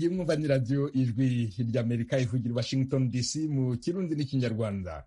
iyi mwumva ni radiyo ijwi ry'amerika ivugira i washington dc mu kirundi n'ikinyarwanda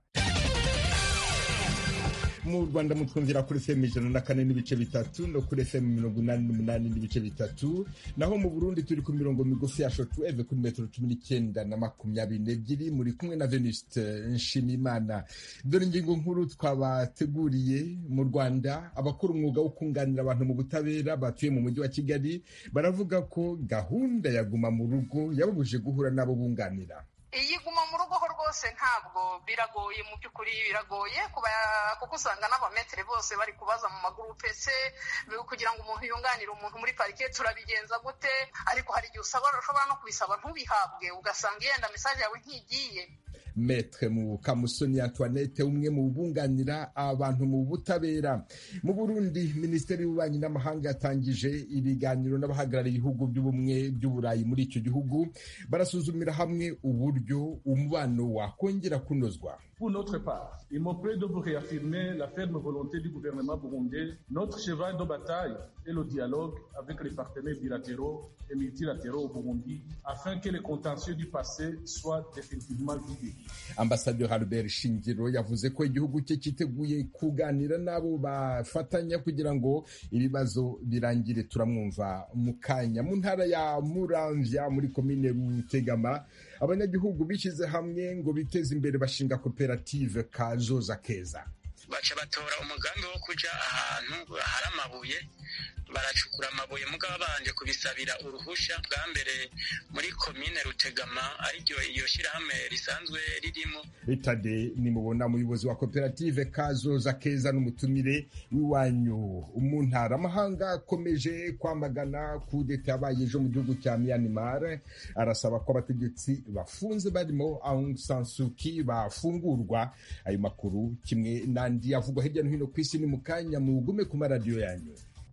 mu rwanda mutwumvira kuri fm ijana na kane n'ibice bitatu no kuri fm mirongo inani n'umunani n'ibice bitatu naho mu burundi turi ku mirongo migufi ya shotuweve kuri metero cumi n'icyenda na makumyabiri n'ebyiri muri kumwe na venuste nshimimana dore ingingo nkuru twabateguriye mu rwanda abakora umwuga wo kunganira abantu mu butabera batuye mu mujyi wa kigali baravuga ko gahunda ya guma mu rugo yababujije guhura n'abo bunganira iyi guma mu rugo ho rwose ntabwo biragoye mu by'ukuri biragoye kuko usanga n'abametere bose bari kubaza mu magurupe se kugira ngo umuntu yunganire umuntu muri parike turabigenza gute ariko hari igihe ushobora no kubisaba ntubihabwe ugasanga yenda mesaje yawe ntigiye Maître Mukamusoni Antoinette umwe mu bunganira abantu mu butabera mu Burundi Minisiteri y'Ububanyi n'Amahanga yatangije ibiganiro n'abahagarariye ibihugu by'ubumwe by'Uburayi muri icyo gihugu barasuzumira hamwe uburyo umubano wakongera kunozwa Pour notre part, il me plaît de vous réaffirmer la ferme volonté du gouvernement burundais. Notre cheval de bataille est le dialogue avec les partenaires bilatéraux et multilatéraux au Burundi afin que les contentieux du passé soient définitivement vidés. Ambassadeur Albert Shingiro yavuze ko igihugu cye cyiteguye kuganira n'abo bafatanya kugira ngo ibibazo birangire turamwumva mu kanya mu ntara ya Muramvya muri komine Rutegama abanyagihugu bishyize hamwe ngo biteze imbere bashinga koperative kazoza keza baca batora umugambi wo kuja ahantu hari amabuye baracukura amabuye mugabo babanje kubisabira uruhusha bwa mbere muri komine rutegama ariryo iyo shyirahamwe risanzwe ririmo itade nimubona umuyobozi wa koperative kazoza keza n'umutumire w'iwanyu mu ntara amahanga akomeje kwamagana kudeta yabaye ejo mu gihugu cya myanmar arasaba ko abategetsi bafunze barimo aung san suu kyi bafungurwa ayo makuru kimwe n'andi avugwa hirya no hino ku isi ni mu kanya mugume ku maradiyo yanyu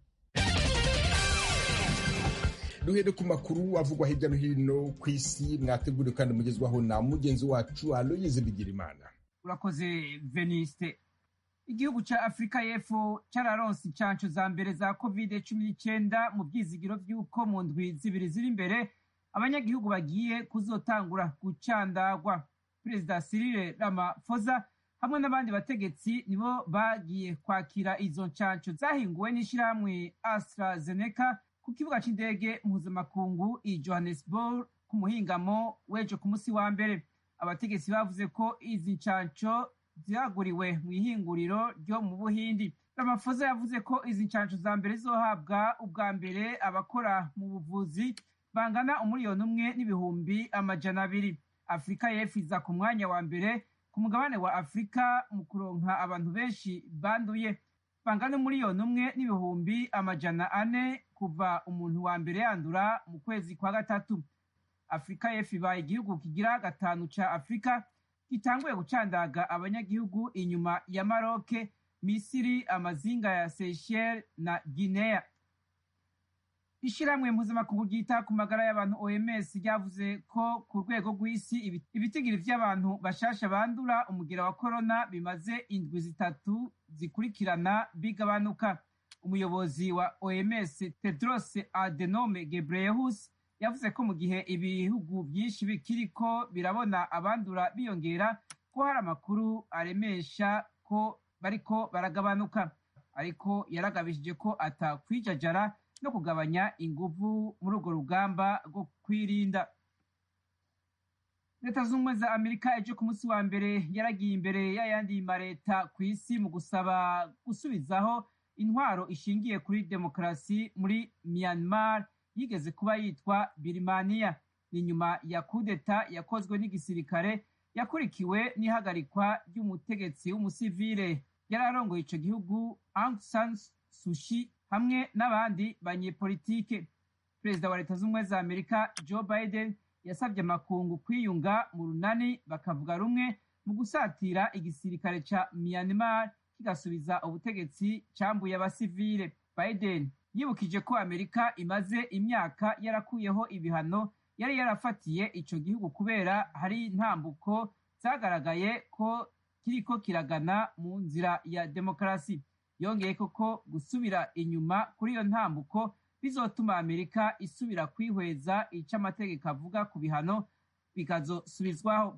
duhere ku makuru avugwa hirya no hino ku isi mwateguriwe kandi mugezwaho na mugenzi wacu aloyize bigirimana urakoze veniste igihugu cya afurika y'epfo cyararonse inshansho za mbere za kovide cumi n'icyenda mu byizigiro by'uko mu ndwi zibiri ziri imbere abanyagihugu bagiye kuzotangura gucandagwa perezida sirire ramafoza hamwe n'abandi bategetsi nibo bagiye kwakira izo nshansho zahinguwe n'ishyirahamwe AstraZeneca ku kibuga cy'indege mpuzamakungu i Johannesburg ku muhingamo w'ejo ku munsi wa mbere abategetsi bavuze ko izi nshansho zaguriwe mu ihinguriro ryo mu buhindi ramafoza yavuze ko izi nshansho za mbere zizohabwa ubwa mbere abakora mu buvuzi bangana umuriyoni umwe n'ibihumbi amajana abiri afurika y'epfo iza ku mwanya wa mbere ku mugabane wa afurika mu kuronka abantu benshi banduye bangana umuriyoni umwe n'ibihumbi amajana ane kuva umuntu wa mbere yandura mu kwezi kwa gatatu afurika y'epfo ibaye igihugu kigira gatanu ca afurika gitanguye gucandaga abanyagihugu inyuma ya maroke misiri amazinga ya seychelles na guinea ishyirahamwe mpuzamakungu ryita ku magara y'abantu oms ryavuze ko ku rwego rw'isi ibitigiri by'abantu bashasha bandura umugera wa korona bimaze indwi zitatu zikurikirana bigabanuka umuyobozi wa oms tedros adenome gebreyehus yavuze ko mu gihe ibihugu byinshi bikiriko birabona abandura biyongera ko hari amakuru aremesha ko bariko baragabanuka ariko yaragabishije ko atakwijajara no kugabanya inguvu muri urwo rugamba rwo kwirinda leta z'ubumwe za amerika ejo ku munsi wa mbere yaragiye imbere y'ayandi mareta ku isi mu gusaba gusubizaho intwaro ishingiye kuri demokarasi muri myanmar yigeze kuba yitwa birimaniya ni nyuma ya kudeta yakozwe n'igisirikare yakurikiwe n'ihagarikwa ry'umutegetsi w'umusivile yari arongoye ico gihugu aung san sushi hamwe n'abandi banyepolitike perezida wa leta z'ubumwe za amerika joe biden yasabye amakungu kwiyunga mu runani bakavuga rumwe mu gusatira igisirikare ca myanmar kigasubiza ubutegetsi cambuye abasivile biden yibukije ko amerika imaze imyaka yarakuyeho ibihano yari yarafatiye ico gihugu kubera hari intambuko zagaragaye ko kiriko kiragana mu nzira ya demokarasi yongeye koko gusubira inyuma kuri iyo ntambuko bizotuma amerika isubira kwihweza icyo amategeko avuga ku bihano bikazosubizwaho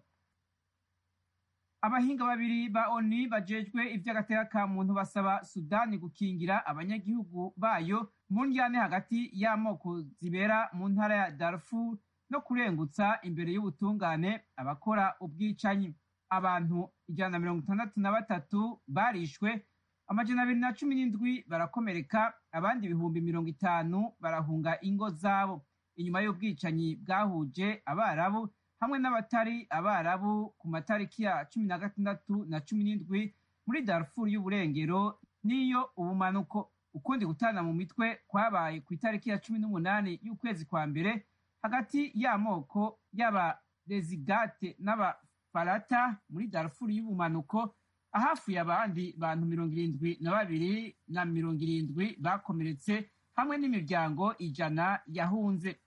abahinga babiri ba oni bajejwe ivy'agateka ka muntu basaba sudani gukingira abanyagihugu bayo mu ndyane hagati y'amoko zibera mu ntara ya darfur no kurengutsa imbere y'ubutungane abakora ubwicanyi abantu ijana na mirongo itandatu na batatu barishwe amajana abiri na cumi n'indwi barakomereka abandi ibihumbi mirongo itanu barahunga ingo zabo inyuma y'ubwicanyi bwahuje abarabu hamwe n'abatari abarabu ku matariki ya cumi na gatandatu na cumi n'indwi muri darfur y'uburengero n'iyo ubumanuko ukundi gutana mu mitwe kwabaye ku itariki ya cumi n'umunani y'ukwezi kwa mbere hagati y'amoko y'abarezigate n'abafarata muri darfur y'ubumanuko ahafuye abandi bantu mirongo irindwi na babiri na mirongo irindwi bakomeretse hamwe n'imiryango ijana yahunze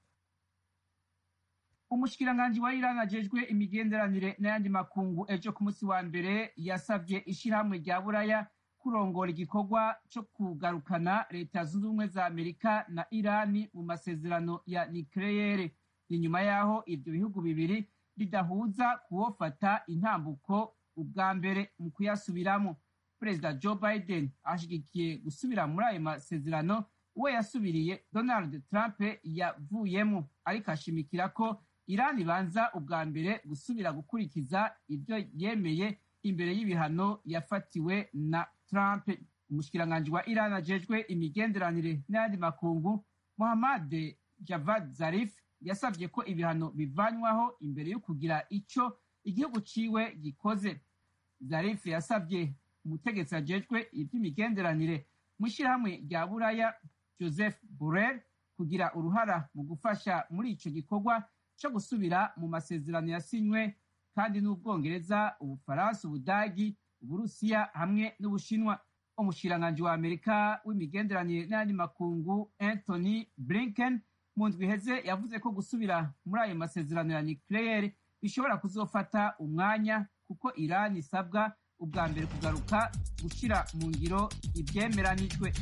umushikiranganji wa Iran ajejwe imigenderanire n'ayandi makungu ejo ku munsi wa mbere yasavye ishirahamwe rya buraya kurongora igikorwa co kugarukana leta zunze ubumwe za amerika na irani mu masezerano ya nikleyere ni nyuma y'aho ivyo bihugu bibiri bidahuza kuwofata intambuko ubwa mbere mu kuyasubiramo perezida joe biden ashigikiye gusubira muri ayo masezerano uwo yasubiriye donald trump yavuyemo ariko ashimikira ko irani ibanza ubwa mbere gusubira gukurikiza ibyo yemeye imbere y'ibihano yafatiwe na trump umushikiranganji wa irani ajejwe imigenderanire n'ayandi makungu muhammad javad zarif yasabye ko ibihano bivanywaho imbere yo kugira ico igihugu ciwe gikoze zarif yasabye umutegetsi ajejwe ivy'imigenderanire mu ishyirahamwe rya buraya joseph borrell kugira uruhara mu gufasha muri ico gikorwa co gusubira mu masezerano yasinywe kandi n'ubwongereza ubufaransa ubudagi uburusiya hamwe n'ubushinwa umushikiranganji wa amerika w'imigenderanire n'ayandi makungu anthony blinken mu ndwi iheze yavuze ko gusubira muri ayo masezerano ya nucleaire bishobora kuzofata umwanya kuko irani isabwa ubwa mbere kugaruka gushyira mu ngiro ibyemeranijwe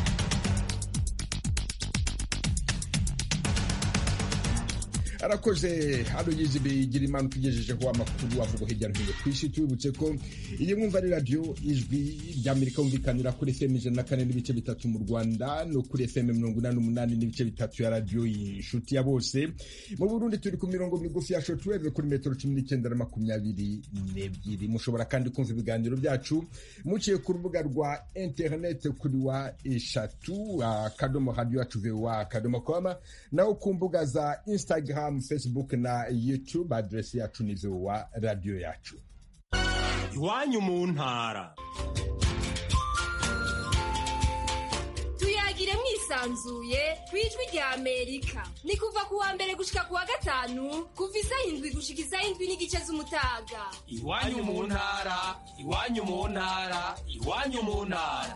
arakoze hano yizi bigira imana tugejejeho amakuru avuga hirya no hino ku isi tubibutse ko iyi mwumva ari radiyo ijwi ry'amerika yumvikanira kuri fm ijana na kane n'ibice bitatu mu rwanda no kuri fm mirongo inani n'umunani n'ibice bitatu ya radiyo inshuti ya bose mu burundi turi ku mirongo migufi ya shotweve kuri metero cumi n'icyenda na makumyabiri n'ebyiri mushobora kandi kumva ibiganiro byacu muciye ku rubuga rwa interineti kuri wa eshatu akadomo radiyo yacu vowa akadomo koma naho ku mbuga za instagram facebook na youtube adresi yacu ni vowa radiyo yacu iwanyu mu ntara tuyagire mwisanzuye ku ijwi rya amerika ni kuva ku wa mbere gushika ku wa gatanu kuva isaha indwi gushika isaha indwi n'igice z'umutaga iwanyu mu ntara iwanyu mu ntara iwanyu mu ntara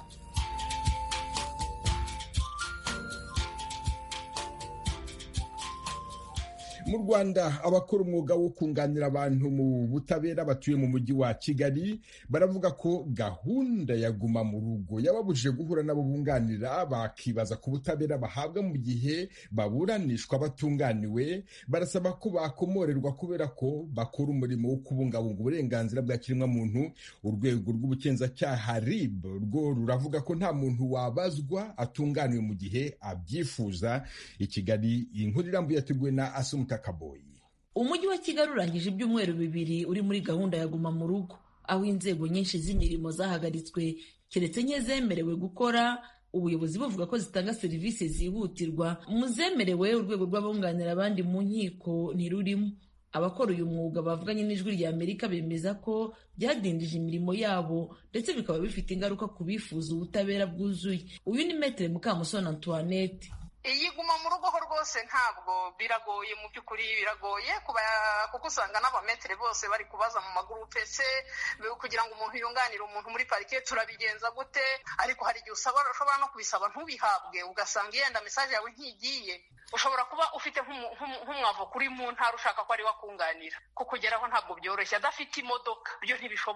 mu rwanda abakora umwuga wo kunganira abantu mu butabera batuye mu mujyi wa kigali baravuga ko gahunda ya guma mu rugo yababujije guhura n'abo bunganira bakibaza ku butabera bahabwa mu gihe baburanishwa batunganiwe barasaba ko bakomorerwa kubera ko bakora umurimo wo kubungabunga uburenganzira bwa kiremwamuntu urwego rw'ubugenzacyaha rib rwo ruravuga ko nta muntu wabazwa atunganiwe mu gihe abyifuza i kigali iyi nkuru irambuye yateguwe na asumuta kaboyi umujyi wa kigali urangije ibyumweru bibiri uri muri gahunda ya guma mu rugo aho inzego nyinshi z'imirimo zahagaritswe keretse nke zemerewe gukora ubuyobozi buvuga ko zitanga serivisi zihutirwa mu zemerewe urwego rw'abunganira abandi mu nkiko ntirurimo abakora uyu mwuga bavuganye n'ijwi rya amerika bemeza ko byadindije imirimo yabo ndetse bikaba bifite ingaruka ku bifuza ubutabera bwuzuye uyu ni metere mukamusoni antoinette iyi guma mu rugo ho rwose ntabwo biragoye mu by'ukuri biragoye kuko usanga n'abametere bose bari kubaza mu magurupe se kugira ngo umuntu yunganire umuntu muri parike turabigenza gute ariko hari igihe ushobora no kubisaba ntubihabwe ugasanga yenda mesaje yawe ntigiye ushobora kuba ufite nk'umwavoka uri mu ntara ushaka ko ari we akunganira kukugeraho ntabwo byoroshye adafite imodoka byo ntibishoboka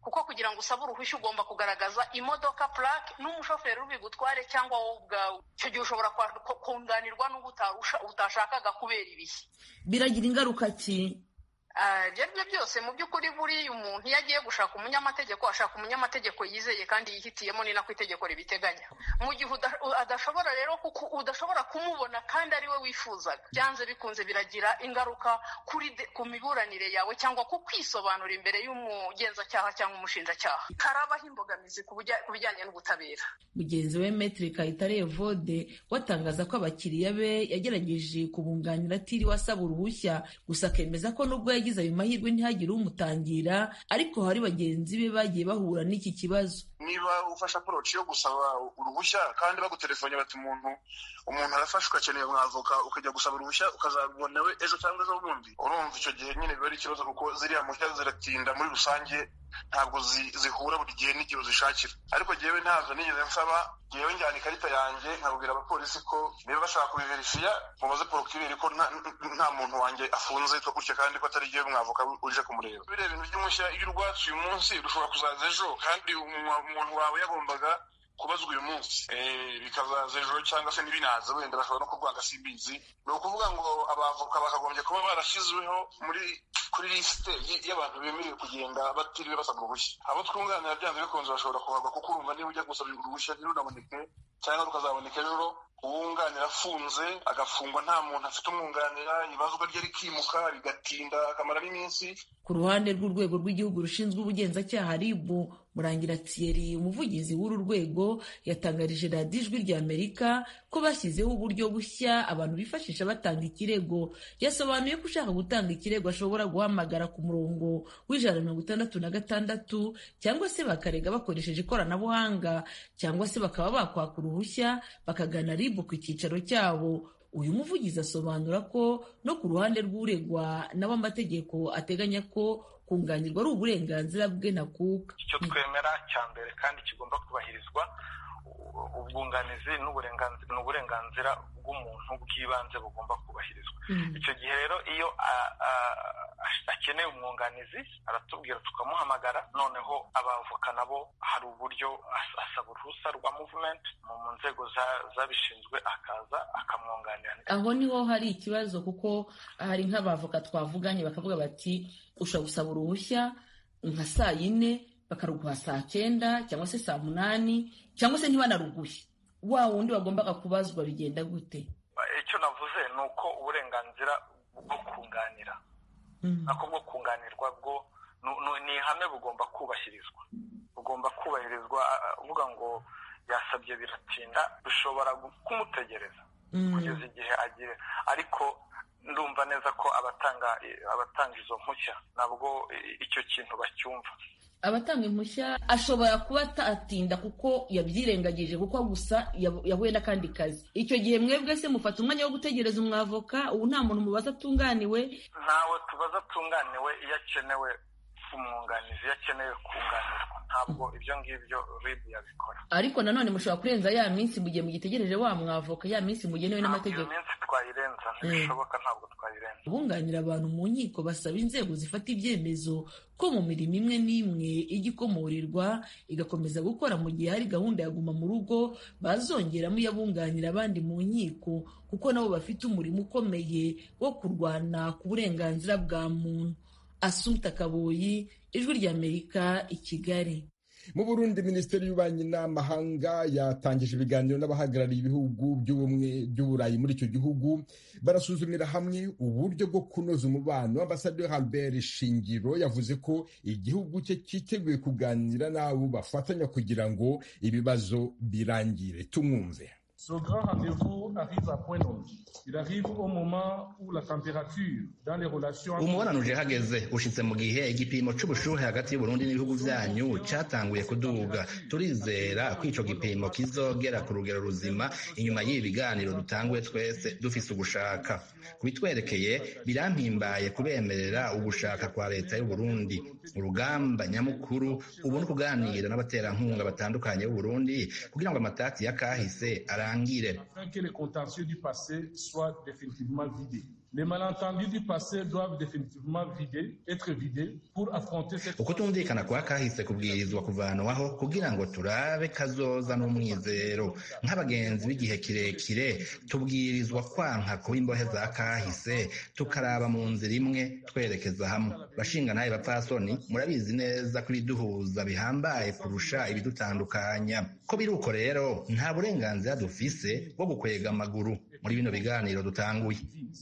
kuko kugira ngo usabe uruhushya ugomba kugaragaza imodoka purake n'umushoferi ubigutware cyangwa wowe ubwawe icyo gihe ushobora kunganirwa n'uwo utashakaga kubera ibihe biragira ingaruka ki ibyo ari byo byose mu by'ukuri buriya umuntu iyo agiye gushaka umunyamategeko ashaka umunyamategeko yizeye kandi yihitiyemo ni nako itegeko ribiteganya mu gihe adashobora rero udashobora kumubona kandi ari we wifuzaga byanze bikunze biragira ingaruka kuri ku miburanire yawe cyangwa ku kwisobanura imbere y'umugenzacyaha cyangwa umushinjacyaha harabaho imbogamizi ku bijyanye n'ubutabera mugenzi we metri kayitare evode watangaza ko abakiriya be yagerageje kubunganira atiriwe asaba uruhushya gusa akemeza ko nubwo yagize ayo mahirwe ntihagire umutangira ariko hari bagenzi be bagiye bahura n'iki kibazo niba ufashe aporoci yo gusaba uruhushya kandi bagutelefone bati umuntu umuntu arafashwe akeneye umwavoka ukajya gusaba uruhushya ukazabona we ejo cyangwa ejo bundi urumva icyo gihe nyine biba ari ikibazo kuko ziriya mpushya ziratinda muri rusange ntabwo zihura buri gihe n'igihe uzishakira ariko jyewe ntazo nigeze nsaba jyewe njyana ikarita yanjye nkabwira abapolisi ko niba bashaka kubiverifiya mubaze porokireri ko nta muntu wanjye afunze yitwa gutya kandi ko atari jyewe mwavoka uje kumureba biriya bintu by'umushya iyo urwatse uyu munsi rushobora kuzaza ejo kandi umuntu wawe yagombaga kubazwa uyu munsi bikazaza ejo cyangwa se n'ibinaza wenda bashobora no kurwanga simbizi ni ukuvuga ngo abavoka bakagombye kuba barashyizweho muri kuri lisite y'abantu bemerewe kugenda batiriwe basaba uruhushya abo twunganira byanze bikunze bashobora kuhagwa kuko urumva niba ujya gusaba uruhushya ntirunaboneke cyangwa rukazaboneka ejo uwunganira afunze agafungwa nta muntu afite umwunganira ibazwa rye rikimuka bigatinda akamara n'iminsi ku ruhande rw'urwego rw'igihugu rushinzwe ubugenzacyaha rib murangira thierry umuvugizi w'uru rwego yatangarije radiyo ijwi rya amerika ko bashyizeho uburyo bushya abantu bifashisha batanga ikirego yasobanuye ko ushaka gutanga ikirego ashobora guhamagara ku murongo w'ijana na mirongo itandatu na gatandatu cyangwa se bakarega bakoresheje ikoranabuhanga cyangwa se bakaba bakwaka uruhushya bakagana rib ku cyicaro cyabo uyu muvugizi asobanura ko no ku ruhande rw'uregwa nawe amategeko ateganya ko kunganirwa ari uburenganzira bwe ntakuka icyo twemera cya mbere kandi kigomba kubahirizwa ubwunganizi ni uburenganzira bw'umuntu bw'ibanze bugomba kubahirizwa icyo gihe rero iyo akeneye umwunganizi aratubwira tukamuhamagara noneho abavoka nabo hari uburyo asaba uruhusa rwa muvumenti mu nzego zabishinzwe akaza akamwunganira aho niho hari ikibazo kuko hari nk'abavoka twavuganye bakavuga bati ushobora gusaba uruhushya nka saa yine bakaruguha saa cyenda cyangwa se saa munani cyangwa se ntibanaruguhe wa wundi wagombaga kubazwa bigenda gute icyo navuze ni uko uburenganzira bwo kunganira nako bwo kunganirwa bwo ni ihame bugomba kubahirizwa bugomba kubahirizwa uvuga ngo yasabye biratinda bishobora kumutegereza kugeza igihe agiye ariko ndumva neza ko abatanga abatanga izo mpushya nabwo icyo kintu bacyumva abatanga impushya ashobora kuba atatinda kuko yabyirengagije kuko gusa yahuye n'akandi kazi icyo gihe mwebwe se mufata umwanya wo gutegereza umwavoka ubu nta muntu mubaza atunganiwe ntawe tubaza atunganiwe iyo akenewe umwunganizi iyo akeneye kunganirwa ntabwo ibyo ngibyo ribu yabikora ariko nanone mushobora kurenza ya minsi mu gihe mugitegereje wa mwavoka ya minsi mugenewe n'amategeko iyo minsi twayirenza ntibishoboka ntabwo twayirenza bunganira abantu mu nkiko basaba inzego zifata ibyemezo ko mu mirimo imwe n'imwe ijya ikomorirwa igakomeza gukora mu gihe hari gahunda ya guma mu rugo bazongeramo iyabunganira abandi mu nkiko kuko nabo bafite umurimo ukomeye wo kurwana ku burenganzira bwa muntu asumta kaboyi ijwi ry'amerika i kigali mu burundi minisiteri y'ububanyi n'amahanga yatangije ibiganiro n'abahagarariye ibihugu by'ubumwe by'uburayi muri icyo gihugu barasuzumira hamwe uburyo bwo kunoza umubano ambasaderi Albert Shingiro yavuze ko igihugu cye cyiteguye kuganira n'abo bafatanya kugira ngo ibibazo birangire tumwumve Ce grand rendez-vous arrive à point nommé. Il arrive au moment où la température dans les relations... umubonano uje hageze ushitse mu gihe igipimo c'ubushuhe hagati y'uburundi n'ibihugu vyanyu catanguye kuduga turizera ko ico gipimo kizogera ku rugero ruzima inyuma y'ibi biganiro dutanguye twese dufise ugushaka kubitwerekeye birampimbaye kubemerera ugushaka kwa leta y'uburundi urugamba nyamukuru ubu ni ukuganira n'abaterankunga batandukanye b'uburundi kugira ngo amatati ya kahise arangire afin que les contentieux du passé soient définitivement vidés. Les malentendus du passé doivent définitivement vider, être vidés pour affronter cette ukutumvikana kwa kahise kubwirizwa kuvanwaho kugira ngo turabe kazoza n'umwizero nk'abagenzi b'igihe kirekire tubwirizwa kwanka kuba imbohe za kahise tukaraba mu nzira imwe twerekeza hamwe bashinga nawe bapfasoni murabizi neza ko ibiduhuza bihambaye kurusha ibidutandukanya ko biri uko rero nta burenganzira dufise bwo gukwega amaguru muri bino biganiro dutanguye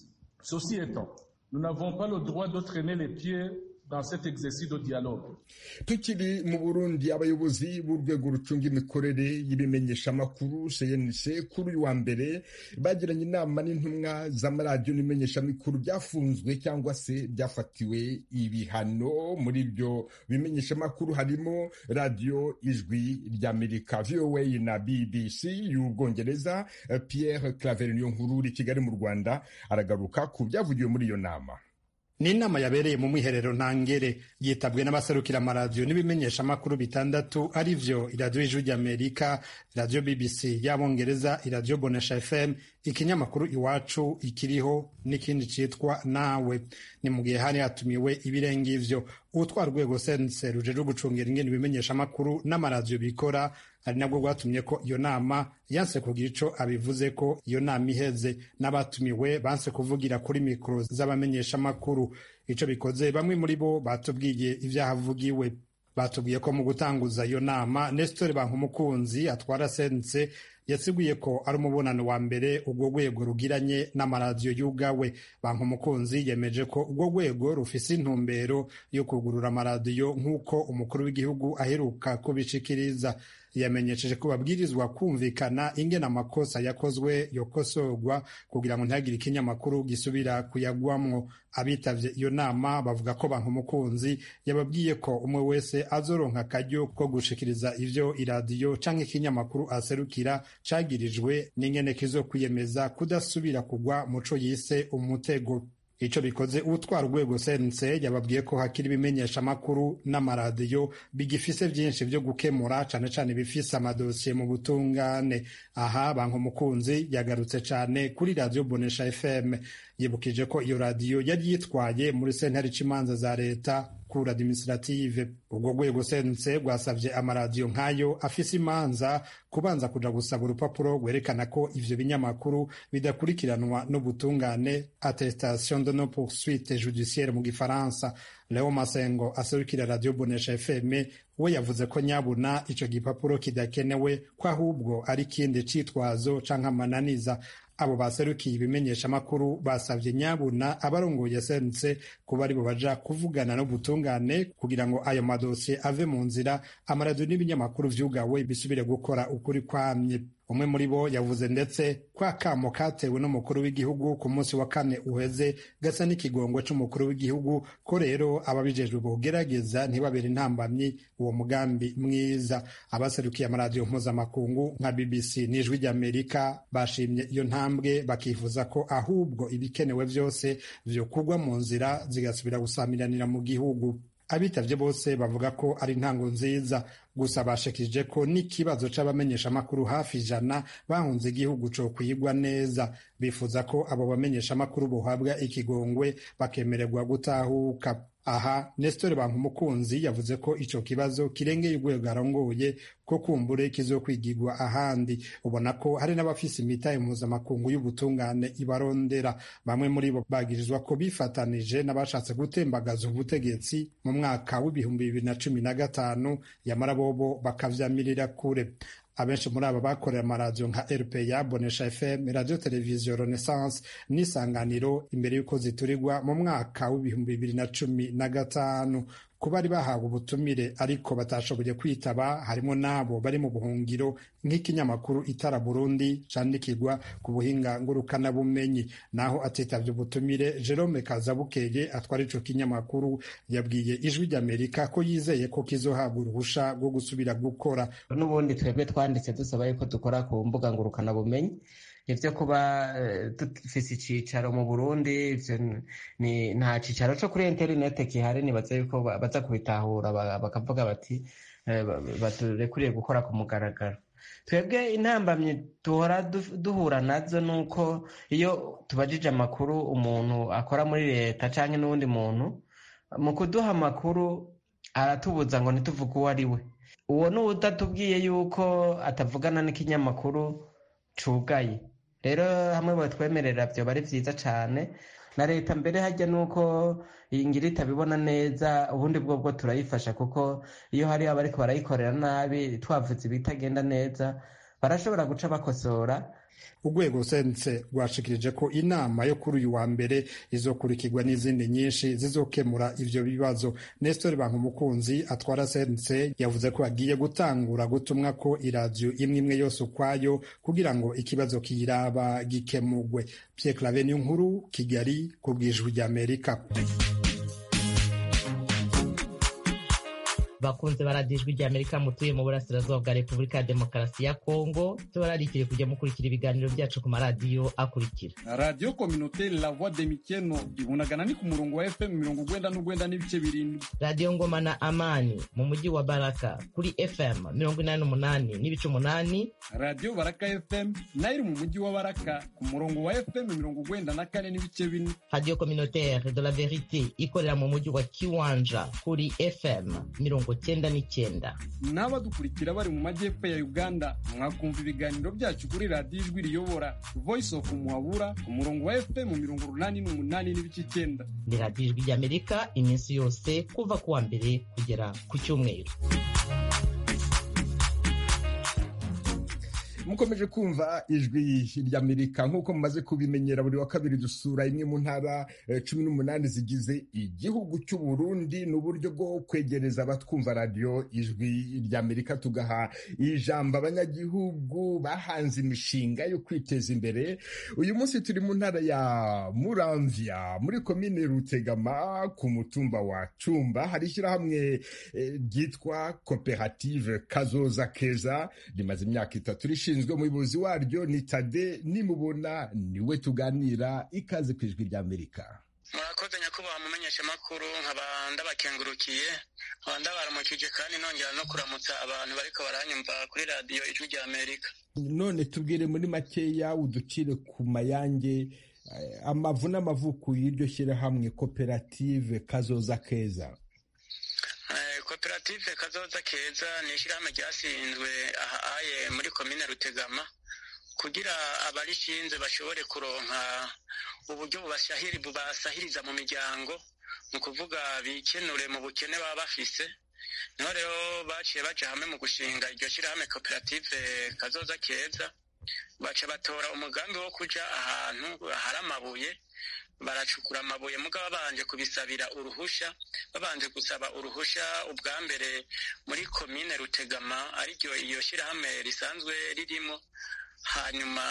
Ceci étant, nous n'avons pas le droit de traîner les pieds dans cet exercice de dialogue. tukiri mu burundi abayobozi b'urwego rucunga imikorere y'ibimenyeshamakuru cnc kuri uyu wa mbere bagiranye inama n'intumwa z'amaradiyo n'ibimenyeshamakuru byafunzwe cyangwa se byafatiwe ibihano muri ibyo bimenyeshamakuru harimo radiyo ijwi ry'amerika voa na bbc y'ubwongereza pierre claver niyo nkuru uri kigali mu rwanda aragaruka ku byavugiwe muri iyo nama ni inama yabereye mu mwiherero ntangere yitabwe n'abaserukira amaradiyo n'ibimenyeshamakuru bitandatu ari vyo iradiyo y'ijwi ry'amerika iradiyo bbc y'abongereza iradiyo bonesha fm ikinyamakuru iwacu ikiriho n'ikindi citwa nawe ni mu gihe hari hatumiwe ibirenga ivyo utwara urwego sense rujejwe gucungera ingene ibimenyeshamakuru n'amaradiyo bikora ari nabwo rwatumye ko iyo nama yanse kugira ico abivuze ko iyo nama iheze n'abatumiwe banse kuvugira kuri mikoro z'abamenyeshamakuru ico bikoze bamwe muri bo batubwiye ivyahavugiwe batubwiye ko mu gutanguza iyo nama nesitore bankumukunzi atwara sense yasiguye ko ari umubonano wa mbere urwo rwego rugiranye n'amaradiyo y'ubwawe banki umukunzi yemeje ko urwo rwego rufise intumbero yo kugurura amaradiyo nk'uko umukuru w'igihugu aheruka kubishikiriza yamenyesheje ko babwirizwa kumvikana ingene amakosa yakozwe yokosorwa kugira ngo ntihagire ikinyamakuru gisubira kuyagwamwo abitavye iyo nama bavuga ko banki umukunzi yababwiye ko umwe wese azoronka akaryo ko gushikiriza ivyo iradiyo canke ikinyamakuru aserukira cagirijwe n'ingene kizokwiyemeza kudasubira kugwa muco yise umutego ico bikoze utwara urwego sense yababwiye ko hakiri ibimenyeshamakuru n'amaradiyo bigifise vyinshi vyo gukemura cane cane bifise amadosiye mu butungane aha banki umukunzi yagarutse cane kuri radiyo bonesha fm yibukije ko iyo radiyo yari yitwaye muri sentare c'imanza za leta kura administrative urwo rwego sense rwasavye amaradiyo nk'ayo afise imanza kubanza kuja gusaba urupapuro rwerekana ko ivyo binyamakuru bidakurikiranwa n'ubutungane attestation de non poursuite judiciaire mu gifaransa leo masengo aserukira radiyo bonesha fm we yavuze ko nyabuna ico gipapuro kidakenewe ko ahubwo ari ikindi citwazo canke amananiza abo baserukiye ibimenyeshamakuru basavye nyabuna abarongoye sense kuba aribo baja kuvugana n'ubutungane kugira ngo ayo madosiye ave mu nzira amaradiyo n'ibinyamakuru vyugawe bisubire gukora ukuri kwamye umwe muri bo yavuze ndetse ko akamo katewe n'umukuru w'igihugu ku munsi wa kane uheze gasa n'ikigongo c'umukuru w'igihugu ko rero ababijejwe bogerageza ntibabere intambamyi uwo mugambi mwiza abaserukiye amaradiyo mpuzamakungu nka bbc n'ijwi ry'amerika bashimye iyo ntambwe bakifuza ko ahubwo ibikenewe vyose vyokugwa mu nzira zigasubira gusamiranira mu gihugu abitavye bose bavuga ko ari intango nziza gusa bashikirije ko n'ikibazo c'abamenyeshamakuru hafi ijana bahunze igihugu co kwigwa neza bifuza ko abo bamenyeshamakuru bohabwa ikigongwe bakemererwa gutahuka aha nesitore bankumukunzi yavuze ko ico kibazo kirengeye urwego arongoye ko kumbure kizokwigirwa ahandi ubona ko hari n'abafise imitahe mpuzamakungu y'ubutungane ibarondera bamwe muri bo bagirizwa ko bifatanije n'abashatse gutembagaza ubutegetsi mu mwaka w'ibihumbi bibiri na cumi na gatanu yamara bobo bakavyamirira kure abenshi muri aba bakorera amaradiyo nka rpa bonesha fm radiyo televiziyo renaissance n'isanganiro imbere y'uko ziturirwa mu mwaka w'ibihumbi bibiri na cumi na gatanu ku bari bahawe ubutumire ariko batashoboye kwitaba harimo n'abo bari mu buhungiro nk'ikinyamakuru itara burundi candikirwa ku buhinga ngurukanabumenyi naho atitavye ubutumire jerome kazabukeye atwara ico kinyamakuru yabwiye ijwi ry'amerika ko yizeye ko kizohabwa uruhusha rwo gusubira gukora n'ubundi twebwe twanditse dusaba yuko dukora ku mbuga ngurukanabumenyi ivyo kuba dufise icicaro mu burundi nta cicaro co kuri interinete kihari nibaza yuko baza kubitahura bakavuga bati baturekuriye gukora ku mugaragaro twebwe intambamyi duhora duhura nazo ni uko iyo tubajije amakuru umuntu akora muri leta cyangwa n'uwundi muntu mu kuduha amakuru aratubuza ngo ntituvuge uwo ari we uwo ni udatubwiye yuko atavugana n'ikinyamakuru cugaye rero hamwe batwemerera byoba ari byiza cyane na leta mbere hajya nuko iyi ngira itabibona neza ubundi bwo bwo turayifasha kuko iyo hari abariko barayikorera nabi twavuze ibitagenda neza barashobora guca bakosora urwego sense rwashikirije ko inama yo kuri uyu wa mbere izokurikirwa n'izindi nyinshi zizokemura ivyo bibazo nestor bankumukunzi atwara sense yavuze ko agiye gutangura gutumwa ko iradiyo imwe imwe yose ukwayo kugira ngo ikibazo kiyiraba gikemurwe pierre clave niyo nkuru kigali ku bwijwi ry'amerika bakunze baradijwe rya amerika mutuye mu burasirazuba bwa repubulika ya demokarasi ya kongo tubararikire kujya mukurikira ibiganiro byacu ku maradiyo akurikira radiyo kominote la voix de mikeno ibunagana ni ku murongo wa fm mirongo ugwenda n'ugwenda n'ibice birindwi radiyo ngoma na amani mu mujyi wa baraka kuri fm mirongo inani n'umunani n'ibice umunani radiyo baraka fm nayo iri mu mujyi wa baraka ku murongo wa fm mirongo ugwenda na kane n'ibice bine radiyo communautaire de la verite ikorera mu mujyi wa kiwanja kuri fm mirongo cyenda n'icyenda n'abadukurikira bari mu majyepfo ya uganda mwakumva ibiganiro byacu kuri radiyo ijwi riyobora voice of muhabura ku murongo wa fm mirongo urunani n'umunani n'ibice icyenda ni radiyo ijwi ry'amerika iminsi yose kuva ku wa mbere kugera ku cyumweru mukomeje kumva ijwi ry'amerika nk'uko mumaze kubimenyera buri wa kabiri dusura imwe mu ntara cumi n'umunani zigize igihugu cy'u Burundi ni uburyo bwo kwegereza abatwumva radiyo ijwi ry'amerika tugaha ijambo abanyagihugu bahanze imishinga yo kwiteza imbere uyu munsi turi mu ntara ya muramvya muri komine rutegama ku mutumba wa cumba hari ishyirahamwe ryitwa koperative kazoza keza rimaze imyaka itatu rishinzwe ushinzwe umuyobozi waryo ni tade nimubona niwe tuganira ikaze ku ijwi ry'amerika murakoze nyakubahwa mumenyesha amakuru nkaba ndabakengurukiye nkaba ndabaramukije kandi nongera no kuramutsa abantu bariko baranyumva kuri radiyo ijwi ry'amerika none tubwire muri makeya uducire ku mayange amavu n'amavuko y'iryo shyirahamwe koperative kazoza keza koperative kazoza keza ni ishyirahamwe ryashinzwe ahaye muri komine rutegama kugira abarishinze bashobore kuronka uburyo bubasahiriza mu miryango ni ukuvuga bikenure mu bukene baba bafise niho rero baciye baja hamwe mu gushinga iryo shyirahamwe koperative kazoza keza baca batora umugambi wo kuja ahantu hari amabuye baracukura amabuye mugabo babanje kubisabira uruhusha babanje gusaba uruhusha ubwa mbere muri komine rutegama ariryo iyo shyirahamwe risanzwe ririmo hanyuma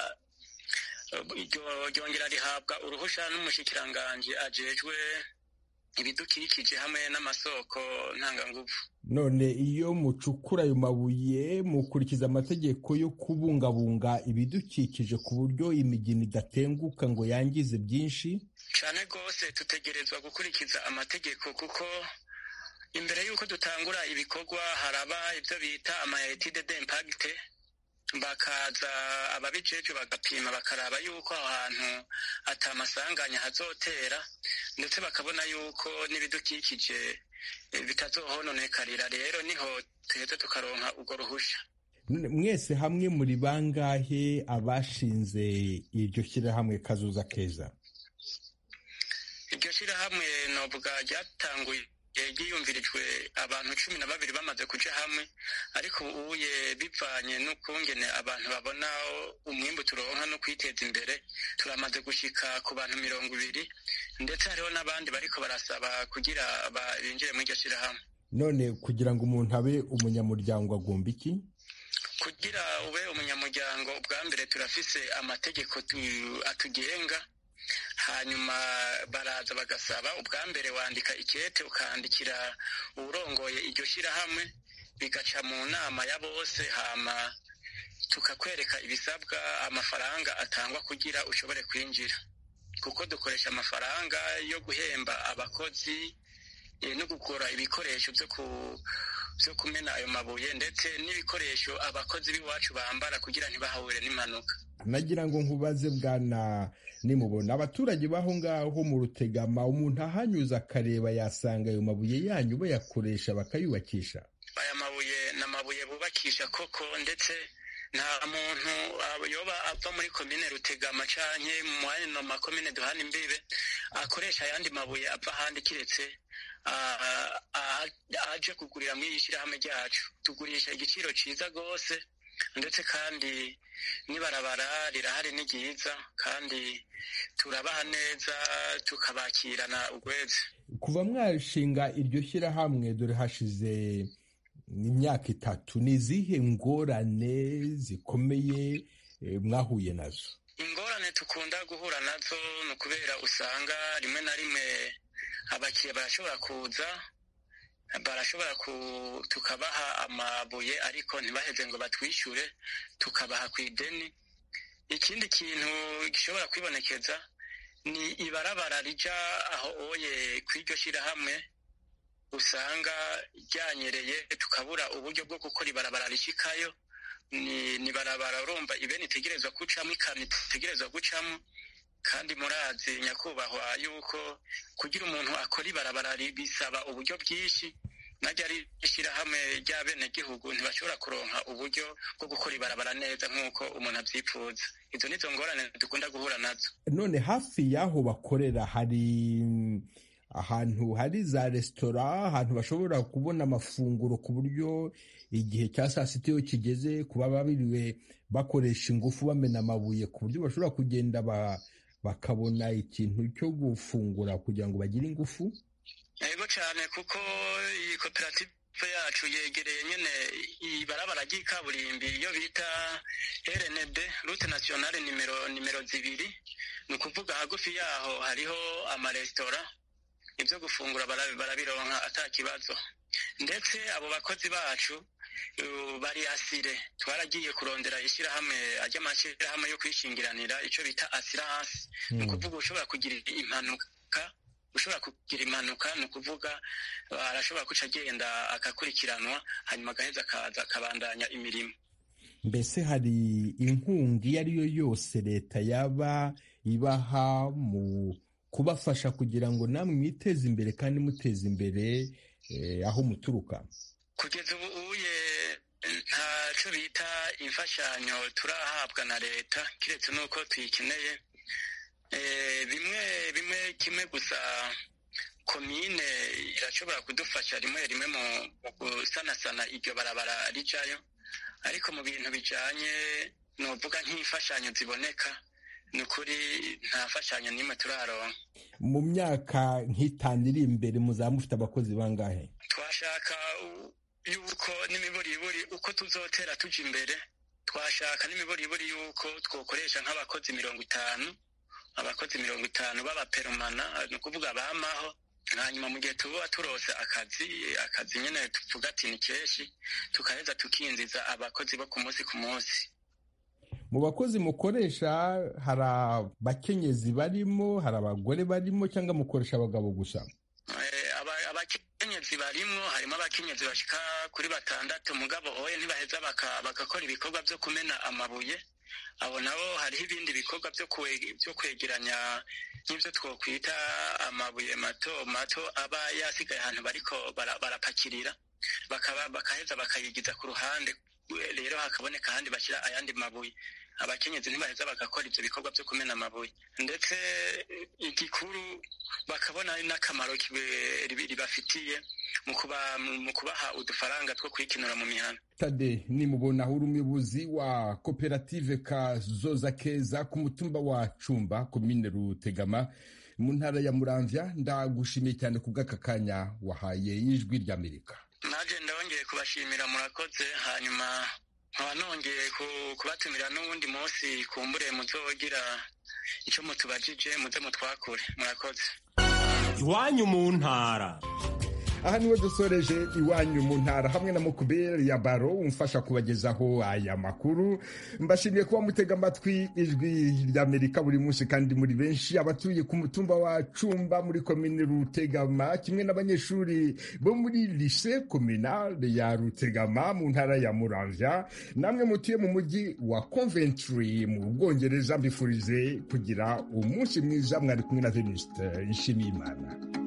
ryongera rihabwa uruhusha n'umushikiranganji ajejwe ibidukikije hamwe n'amasoko ntanganguvu none iyo mucukura ayo mabuye mukurikiza amategeko yo kubungabunga ibidukikije ku buryo imigina idatenguka ngo yangize byinshi cyane rwose tutegerezwa gukurikiza amategeko kuko imbere y'uko dutangura ibikorwa haraba ibyo bita amayetide d'impagite bakaza ababijeje bagapima bakaraba yuko aho hantu atamasanganya hazotera ndetse bakabona yuko n'ibidukikije bitazohononekarira rero niho tuheze tukaronka urwo ruhusha mwese hamwe muri bangahe abashinze iryo shyirahamwe kazuza keza iryo shyirahamwe novuga ryatanguye ryiyumvirijwe abantu cumi na babiri bamaze kuja hamwe ariko ubuye bivanye n'ukungene abantu babona umwimbu turonka no kwiteza imbere turamaze gushika ku bantu mirongo ibiri ndetse hariho n'abandi bariko barasaba kugira binjire muri iryo shyirahamwe none kugira ngo umuntu abe umunyamuryango agomba iki kugira ube umunyamuryango ubwa mbere turafise amategeko atugenga hanyuma baraza bagasaba ubwa mbere wandika ikete ukandikira uwurongoye iryo shyirahamwe bigaca mu nama ya bose hama tukakwereka ibisabwa amafaranga atangwa kugira ushobore kwinjira kuko dukoresha amafaranga yo guhemba abakozi no kugura ibikoresho byo byo kumena ayo mabuye ndetse n'ibikoresho abakozi b'iwacu bambara kugira ntibahure n'impanuka nagira ngo nkubaze bwana nimubona abaturage b'aho ngaho mu rutegama umuntu ahanyuze akareba yasanga ayo mabuye yanyu bayakoresha bakayubakisha aya mabuye ni amabuye bubakisha koko ndetse nta muntu yoba ava muri komine rutegama canke mu yano makomine duhana imbibe akoresha ayandi mabuye ava ahandi kiretse aje kugurira muri iyi shyirahamwe ryacu tugurisha igiciro ciza rwose ndetse kandi n'ibarabara rirahari ni ryiza kandi turabaha neza tukabakirana urweze kuva mwashinga iryo shyirahamwe dore hashize imyaka itatu ni izihe ngorane zikomeye mwahuye nazo ingorane tukunda guhura nazo ni ukubera usanga rimwe na rimwe abakiriya barashobora kuza barashobora tukabaha amabuye ariko ntibaheze ngo batwishyure tukabaha ku ideni ikindi kintu gishobora kwibonekeza ni ibarabara rija aho oye kw'iryo shyirahamwe usanga ryanyereye tukabura uburyo bwo gukora ibarabara rishyikayo ni barabara urumva ibeni itegerezwa gucamo ikamyo itegerezwa gucamo kandi murazi nyakubahwa yuko kugira umuntu akora ibarabara bisaba uburyo bwinshi najya ari ishyirahamwe ry'abenegihugu ntibashobora kuronka uburyo bwo gukora ibarabara neza nk'uko umuntu abyifuza izo nizo ngorane dukunda guhura nazo none hafi y'aho bakorera hari ahantu hari za resitora ahantu bashobora kubona amafunguro ku buryo igihe cya saa sita iyo kigeze kuba babiriwe bakoresha ingufu bamena amabuye ku buryo bashobora kugenda bakabona ikintu cyo gufungura kugira ngo bagire ingufu yego cyane kuko iyi koperative yacu yegereye nyine ibarabara ry'ikaburimbi iyo bita rnd rute nasiyonale nimero nimero zibiri ni ukuvuga hagufi yaho hariho amaresitora ibyo gufungura barabironka ata kibazo ndetse abo bakozi bacu bari asire twaragiye kurondera ishyirahamwe ry'amashyirahamwe yo kwishingiranira icyo bita asiranse ni ukuvuga ushobora kugira impanuka ushobora kugira impanuka ni ukuvuga arashobora guca agenda agakurikiranwa hanyuma agaheza akaza akabandanya imirimo mbese hari inkunga iyo ari yo yose leta yaba ibaha mu kubafasha kugira ngo namwe mwiteze imbere kandi muteze imbere aho muturuka kugeza ubu uye ntacyo bita imfashanyo turahabwa na leta keretse n'uko tuyikeneye bimwe bimwe kimwe gusa komine irashobora kudufasha rimwe rimwe mu gusanasana iryo barabara rijayo ariko mu bintu bijyanye ni uvuga nk'imfashanyo ziboneka ni ukuri nta fashanyo n'imwe turaronka mu myaka nk'itanu iri imbere muzaba mufite abakozi bangahe twashaka yuko n'imiburiburi uko tuzotera tujya imbere twashaka n'imiburiburi yuko twokoresha nk'abakozi mirongo itanu abakozi mirongo itanu b'abaperomana ni ukuvuga bamaho hanyuma mu gihe tuba turose akazi akazi nyine tuvuga ati ni kenshi tukaheza tukinjiza abakozi bo ku munsi ku munsi mu bakozi mukoresha hari abakenyezi barimo hari abagore barimo cyangwa mukoresha abagabo gusa abakenyezi barimo harimo abakenyezi bashika kuri batandatu mugabo oye ntibaheza bagakora ibikorwa byo kumena amabuye abo nabo hariho ibindi bikorwa byo kwegeranya nk'ibyo twokwita amabuye mato mato aba yasigaye ahantu bariko barapakirira bakaheza bakayigiza ku ruhande rero hakaboneka ahandi bashyira ayandi mabuye abakenyezi ntibaheza bagakora ibyo bikorwa byo kumena amabuye ndetse igikuru bakabona n'akamaro ribafitiye mu kubaha udufaranga two kwikinura mu mihanda tade nimubona uri umuyobozi wa koperative kazoza keza ku mutumba wa cumba komine rutegama mu ntara ya muramvya ndagushimiye cyane ku bw'aka kanya wahaye y'ijwi ry'amerika naje ndongeye kubashimira murakoze hanyuma nkaba nongeye kubatumira n'uwundi munsi kumbure muzogira icyo mutubajije muze mutwakure murakoze iwanyu mu ntara aha niwe dusoreje iwanyu mu ntara hamwe na mukuberi ya baro umfasha kubagezaho aya makuru mbashimiye kuba mutega amatwi ijwi ry'amerika buri munsi kandi muri benshi abatuye ku mutumba wa cumba muri komine rutegama kimwe n'abanyeshuri bo muri lise kominale ya rutegama mu ntara ya muramvya namwe mutuye mu mujyi wa coventry mu bwongereza mbifurize kugira umunsi mwiza mwari kumwe na venuste nshimiyimana